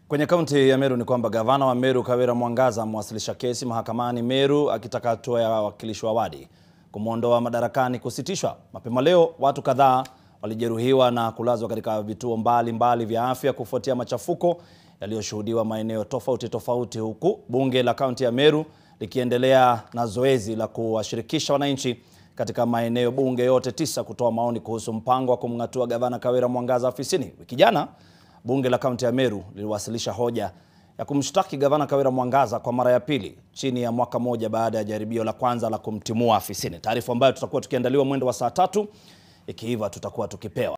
Kwenye kaunti ya Meru ni kwamba gavana wa Meru Kawira Mwangaza amewasilisha kesi mahakamani Meru akitaka hatua ya wawakilishi wa wadi kumwondoa madarakani kusitishwa. Mapema leo watu kadhaa walijeruhiwa na kulazwa katika vituo mbalimbali mbali vya afya kufuatia machafuko yaliyoshuhudiwa maeneo tofauti tofauti, huku bunge la kaunti ya Meru likiendelea na zoezi la kuwashirikisha wananchi katika maeneo bunge yote tisa kutoa maoni kuhusu mpango wa kumng'atua gavana Kawira Mwangaza afisini. Wiki jana bunge la kaunti ya Meru liliwasilisha hoja ya kumshtaki gavana Kawira Mwangaza kwa mara ya pili chini ya mwaka mmoja baada ya jaribio la kwanza la kumtimua afisini, taarifa ambayo tutakuwa tukiandaliwa mwendo wa saa tatu. Ikiiva tutakuwa tukipewa